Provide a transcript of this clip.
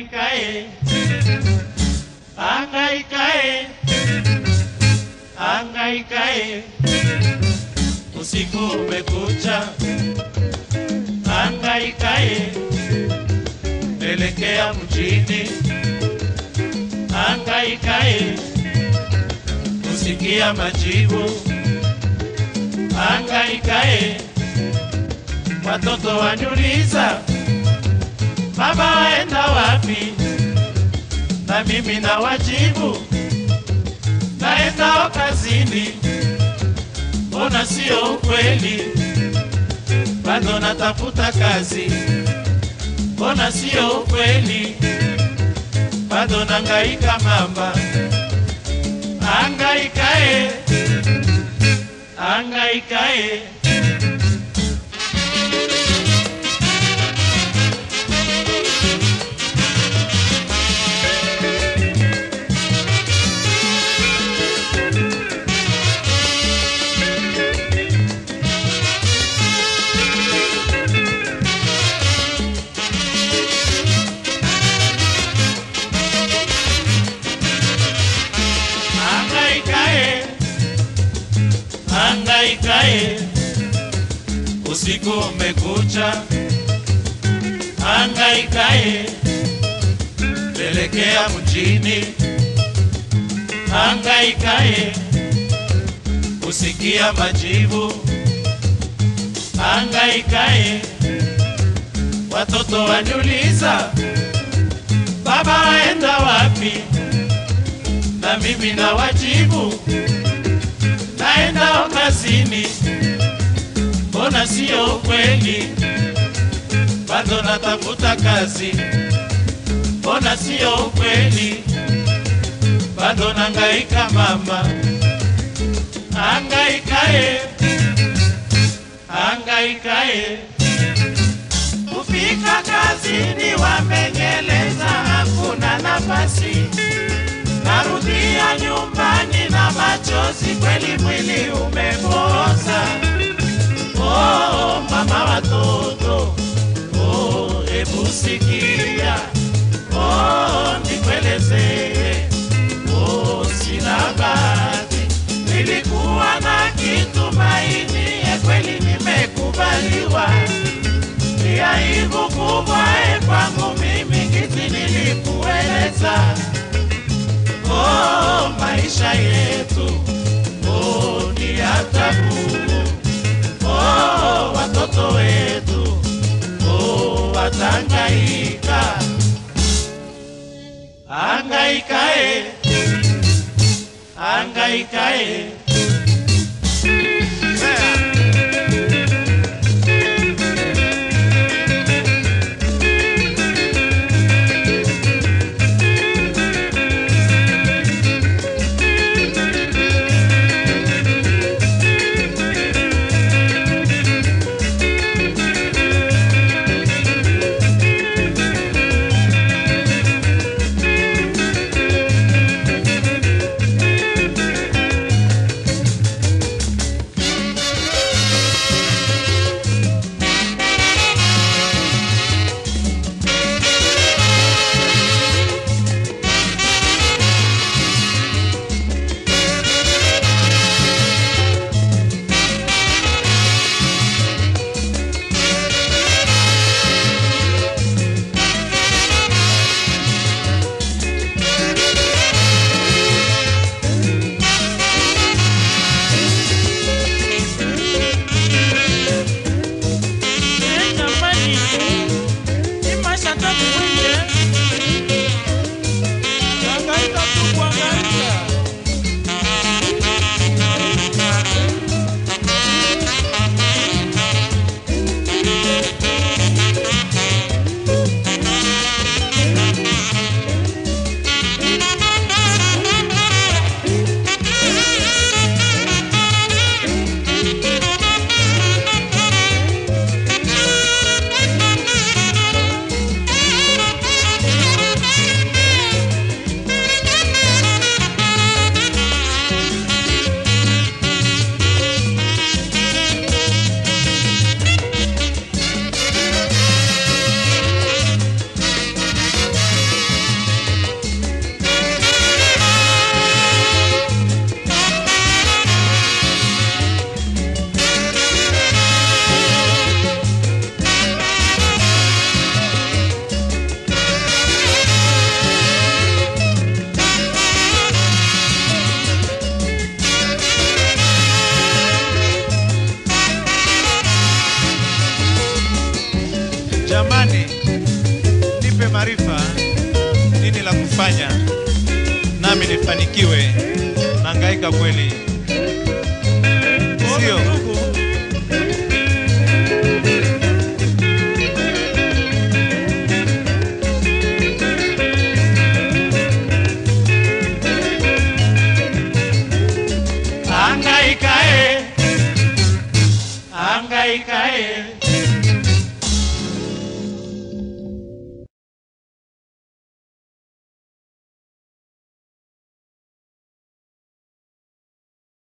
Angaikae, angaikae, angaikae, usiku umekucha, angaikae, elekea mjini, angaikae, usikia majibu, angaikae, watoto waniuliza baba waenda wapi? Na mimi na wajibu naenda kazini. Mbona sio ukweli? Bado natafuta kazi. Mbona sio ukweli? Bado nangaika mamba, angaikae, angaikae. Angaikae, angaikae, usiku umekucha. Angaikae, pelekea mjini. Angaikae, usikia majibu. Angaikae, watoto waniuliza, baba waenda wapi? na mimi na wajibu naenda kazini. Mbona sio kweli? Bado natafuta kazi. Mbona sio kweli? Bado nangaika mama, angaikae, angaikae kufika kazini, wamenyeleza hakuna nafasi narudia nyumbani na machozi, kweli mwili umepoza. Oh, mama watoto, oh, hebu sikia, oh, nikuelezee, oh, sina bahati, nilikuwa na kitumaini, ya kweli nimekubaliwa, ni aibu kubwa eh, kwangu mimi, kiti nilikueleza oh, maisha yetu oh, ni ya tabu oh, watoto wetu oh, watangaika angaikae angaikae Jamani, nipe maarifa, nini la kufanya nami nifanikiwe. Nangaika kweli.